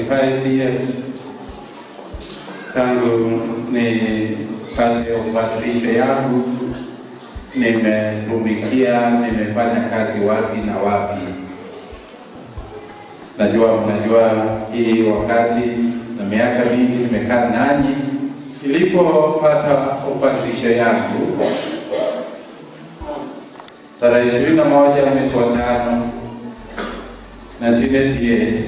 25 years tangu nipate ubadilisho yangu, nimetumikia, nimefanya kazi wapi na wapi. Najua mnajua hii wakati na miaka mingi nimekaa nanyi. Nilipopata ubadilisho yangu tarehe ishirini na moja mwezi wa tano 1988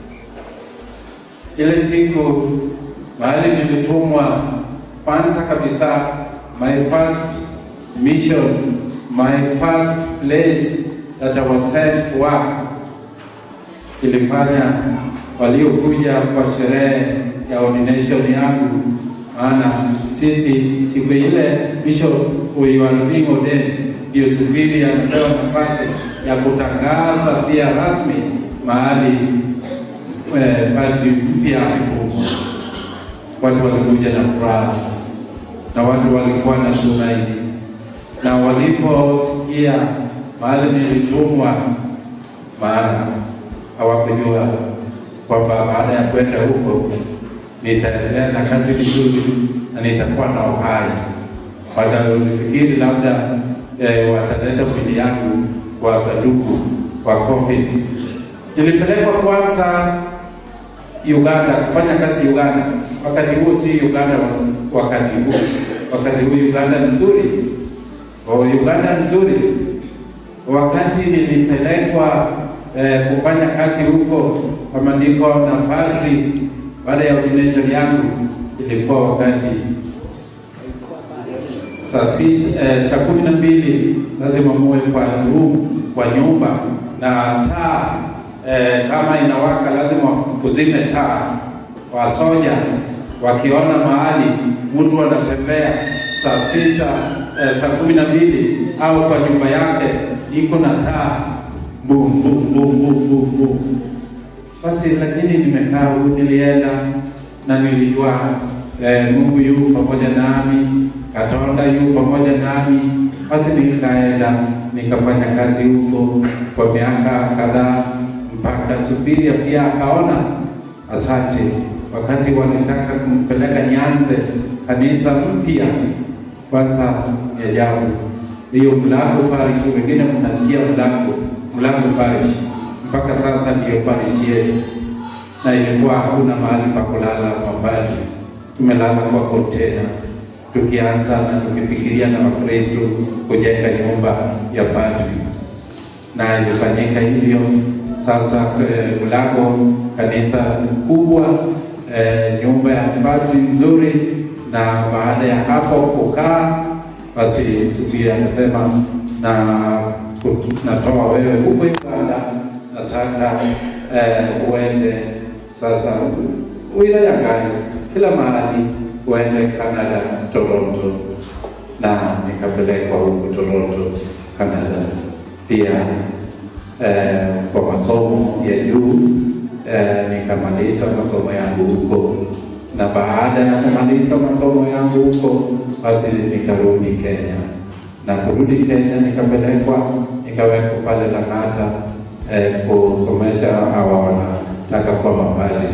ile siku mahali nilitumwa kwanza kabisa, my first mission, my first place that I was sent to work, ilifanya waliokuja kwa sherehe ya ordination yangu, maana sisi siku ile bishop we were being ordained, ndio subiri anapewa nafasi ya kutangaza pia rasmi mahali eh, padri mpya ametumwa. Watu walikuja na furaha na watu walikuwa na tumaini, na waliposikia mahali nilitumwa, maana hawakujua kwamba baada ya kwenda huko nitaendelea na kazi vizuri na nitakuwa na uhai. Watafikiri labda eh, wataleta mwili yangu kwa sanduku kwa coffin. Nilipelekwa kwanza Uganda kufanya kazi Uganda. Wakati huu si Uganda wa- wakati huu, wakati huu Uganda ni nzuri, oh, Uganda ni nzuri. Wakati nilipelekwa eh, kufanya kazi huko kwa maandiko na padri, baada ya ordination yangu ilikuwa wakati saa sita, eh, saa kumi na mbili lazima muwe kwa room, kwa nyumba na taa eh, kama inawaka lazima kuzime taa. Wasoja wakiona mahali mtu anatembea saa sita eh, saa kumi na mbili au kwa nyumba yake iko na taa bum bum bum bum bum bum. Basi lakini nimekaa huku, nilienda na nilijua eh, Mungu yu pamoja nami, Katonda yu pamoja nami. Basi nikaenda nikafanya kazi huko kwa miaka kadhaa, mpaka Subiria pia akaona asante, wakati wanataka kumpeleka Nyanze kanisa mpya. Kwanza ni ajabu hiyo mlango parish, wengine mnasikia mlango mlango parish, mpaka sasa ndiyo parish yetu, na ilikuwa hakuna mahali pa kulala mapadri, tumelala kwa kontena tukianza na tukifikiria na Wakristo kujenga nyumba ya padri, na ilifanyika hivyo. Sasa eh, mlango kanisa kubwa, eh, nyumba ya padri nzuri, na baada ya hapo kukaa basi Subira akasema na natoa wewe huko Uganda, nataka eh, uende sasa wilaya gani, kila mahali uende Canada, Toronto, na nikapelekwa huko Toronto, Canada pia eh, kwa masomo ya juu eh, nikamaliza masomo yangu huko, na baada ya kumaliza masomo yangu huko, basi nikarudi Kenya, na kurudi Kenya nikapelekwa nikawekwa pale Lang'ata eh, kusomesha hawa wanataka kuwa mapadri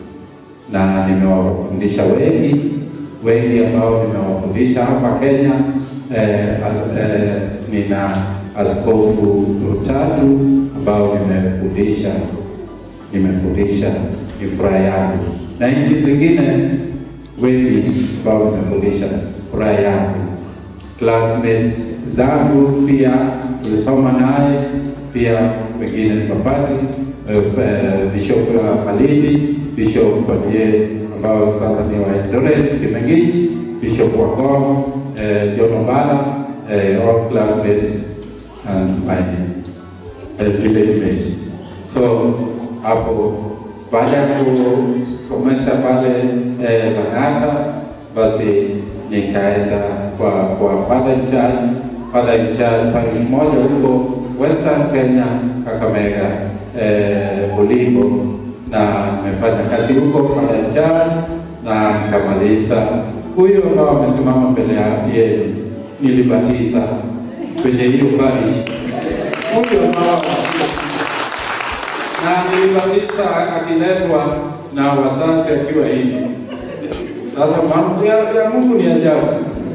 na nimewafundisha wengi wengi ambao nimewafundisha hapa Kenya. Eh, al- eh, nina askofu tatu ambao nimefundisha nimefundisha, ni furaha yangu, na nchi zingine wengi ambao nimefundisha, furaha yangu. Classmates zangu pia tulisoma naye pia, wengine ni mapadri eh, eh, Bishop uh, Malindi, Bishop Badie ambao sasa ni wa Eldoret Kimengich, Bishop Wangong, eh, John Obala, eh, all classmates and my eh, village mates. So hapo baada ya kusomesha pale eh, Lang'ata, basi nikaenda kwa kwa father in charge, father in charge pale mmoja huko Western Kenya, Kakamega, eh, Bulimbo, na nimefanya kazi huko father in charge na nikamaliza. Huyo ambao amesimama mbele ya yeye nilibatiza kwenye hiyo parish, huyo ambao na na nilibatiza akiletwa na wazazi akiwa hivi. Sasa mambo ya, ya Mungu ni ajabu.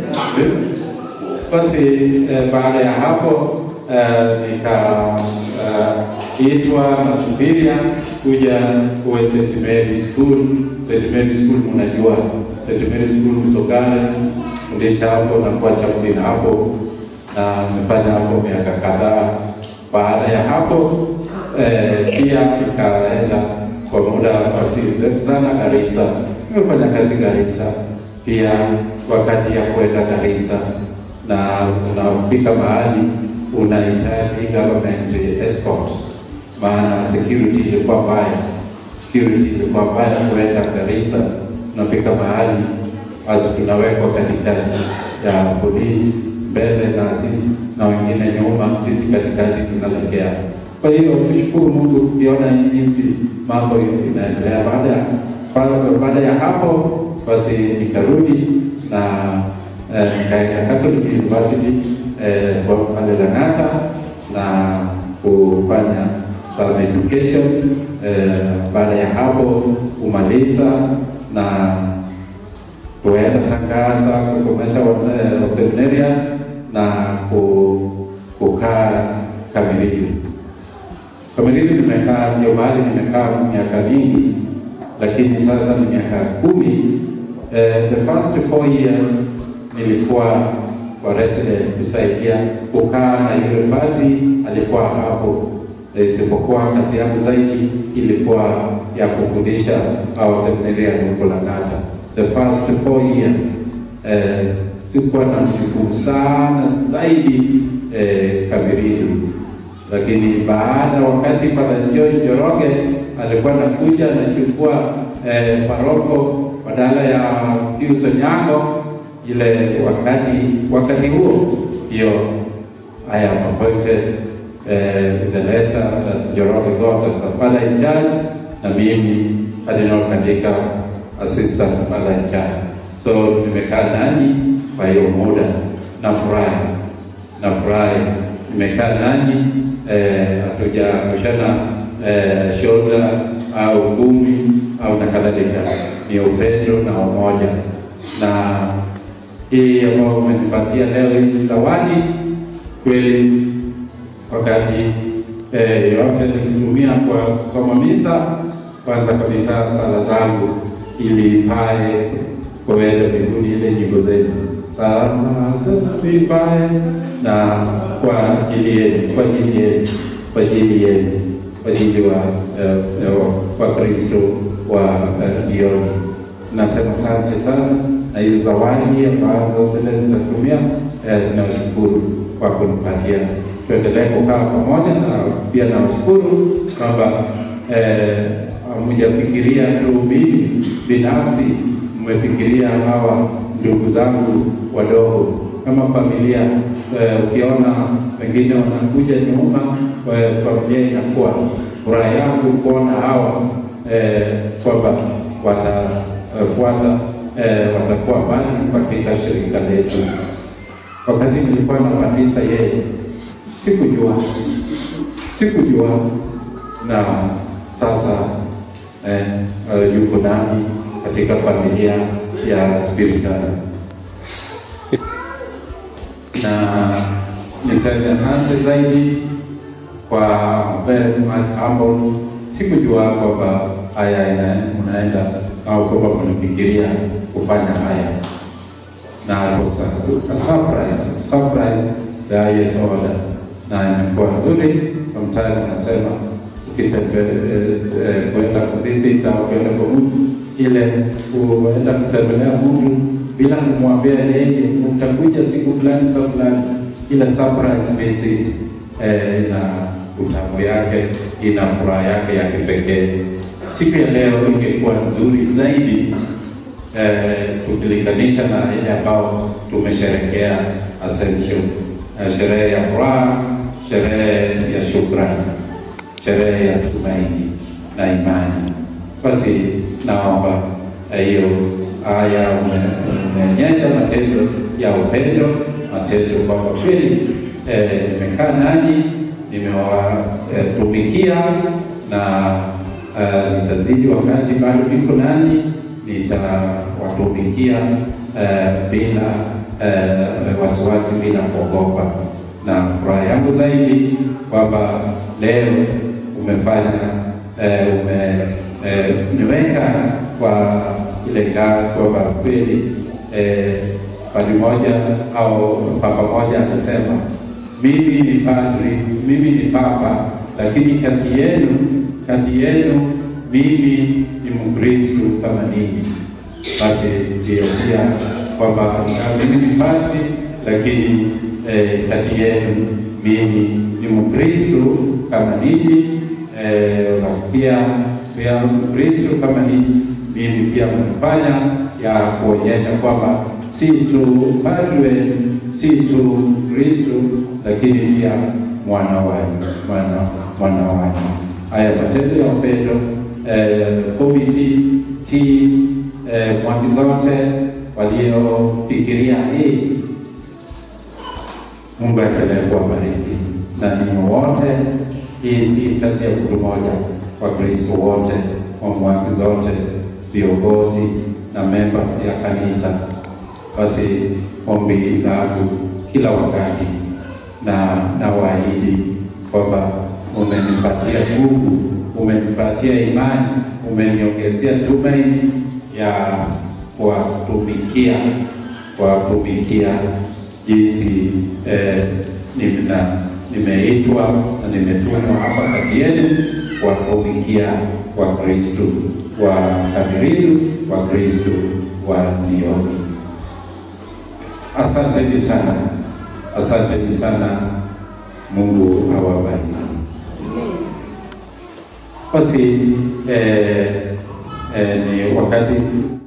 Basi eh, baada ya hapo eh, nikaitwa uh, na Subiria kuja kuwe St. Mary School. St. Mary School mnajua St. Mary School Msogale, fundisha hapo na kuwa chaplain hapo, na nimefanya hapo miaka kadhaa. Baada ya hapo eh, pia nikaenda kwa muda basi mrefu sana Garissa. Nimefanya kazi Garissa pia wakati ya kwenda Garissa na unafika mahali unahitaji government escort, maana security ilikuwa mbaya, security ilikuwa mbaya kuenda Garissa. Unafika mahali basi tunawekwa katikati ya polisi mbele nasi na wengine nyuma, sisi katikati tunalegea. Kwa hiyo tushukuru Mungu ukiona jinsi mambo inaendelea. Baada ya baada ya hapo basi nikarudi na eh, nikaenda Catholic University eh, kwa pale Lang'ata na kufanya some education eh, baada ya hapo kumaliza na kuenda Tangaza kusomesha waseminaria na kukaa Kamilili. Kamilili nimekaa ndio mahali nimekaa miaka mingi, lakini sasa ni miaka kumi. Uh, the first four years nilikuwa kwa resident kusaidia kukaa na yule padri alikuwa hapo, isipokuwa kazi yangu zaidi ilikuwa ya kufundisha au seminaria huko Lang'ata. The first four years uh, sikuwa na mshukuru sana zaidi uh, Kamilili lakini baada wakati Padre George Njoroge alikuwa anakuja anachukua eh, paroko badala ya Pius Onyango, ile wakati wakati huo hiyo I am appointed eh, the letter that Njoroge got as a father in charge, na mimi Cardinal Kandika assistant father in charge. So nimekaa nanyi kwa hiyo muda, nafurahi nafurahi nimekaa nanyi hatujarushana eh, shoulder au ngumi au na kadhalika, ni upendo na umoja. Na hii ambayo umenipatia leo hizi zawadi, kweli wakati eh, yote nilitumia kwa kusoma misa, kwanza kabisa sala zangu ili pae kwenda mbinguni, ile nyimbo zenu salama vipae na kwa ajili yenu, kwa ajili yenu, kwa ajili yenu, kwa ajili wa Wakristo wa jioni. Nasema asante sana, na hizo zawadi ambazo zile nitatumia, nawashukuru kwa kunipatia. Tuendelee kukaa pamoja, na pia nawashukuru kwamba hamjafikiria tu mimi binafsi, mmefikiria hawa ndugu zangu wadogo kama familia eh, ukiona wengine wanakuja nyuma eh, familia inakuwa furaha yangu kuona hawa eh, kwamba watafuata eh, watakuwa mbali katika shirika letu. Wakati nilikuwa nabatiza yeye, sikujua sikujua, na sasa eh, uh, yuko nami katika familia ya spiritual na niseme asante zaidi kwa very much humble. Sikujua kwamba haya unaenda au kwamba mnafikiria kufanya haya, na it was a surprise, surprise the highest order, na imekuwa nzuri. Sometimes nasema ukitembelea kwenda kuvisit au kwenda kwa mtu ile kuenda kutembelea mtu bila kumwambia yeye utakuja siku fulani saa fulani, ile surprise visit eh, na utamu yake ina furaha yake ya kipekee. Siku ya leo ingekuwa nzuri zaidi eh, tukilinganisha na ile ambao tumesherekea Ascension, eh, sherehe ya furaha, sherehe ya shukrani, sherehe ya tumaini na imani. Basi naomba hiyo haya umeonyesha matendo ya upendo, matendo kwamba kweli nimekaa nanyi, nimewatumikia na uh, nitazidi wakati bado niko nani, nitawatumikia uh, bila uh, wasiwasi, bila kuogopa, na furaha yangu zaidi kwamba leo umefanya uh, ume umeweka kwa ile ngazi kwamba kweli eh, padi moja au papa moja akasema mimi ni padri, mimi ni papa, lakini kati yenu kati yenu mimi ni Mkristo kama ninyi. Basi ndio pia kwamba mimi ni padri, lakini eh, kati yenu mimi ni Mkristo kama ninyi eh, pia pia Mkristo kama ninyi, mimi pia mnafanya ya kuonyesha kwamba si tu padre, si tu Kristo, lakini pia mwana wenu, mwana mwana wenu. Haya matendo ya upendo eh, komiti ti eh, mwaki zote waliofikiria hii, Mungu aendelee kuwabariki na ninyi wote. Hii si kazi ya mtu mmoja, Wakristo wote wa mwaki zote, viongozi na members ya kanisa. Basi ombi langu kila wakati na na waahidi kwamba umenipatia nguvu, umenipatia imani, umeniongezea tumaini ya kuwatumikia kuwatumikia jinsi eh, nina nimeitwa na nimetumwa hapa kati yenu kuwatumikia Wakristo wa Kamilifu, Wakristo wa Nioni. Asanteni sana, asanteni sana. Mungu awabariki. Basi eh, eh, ni wakati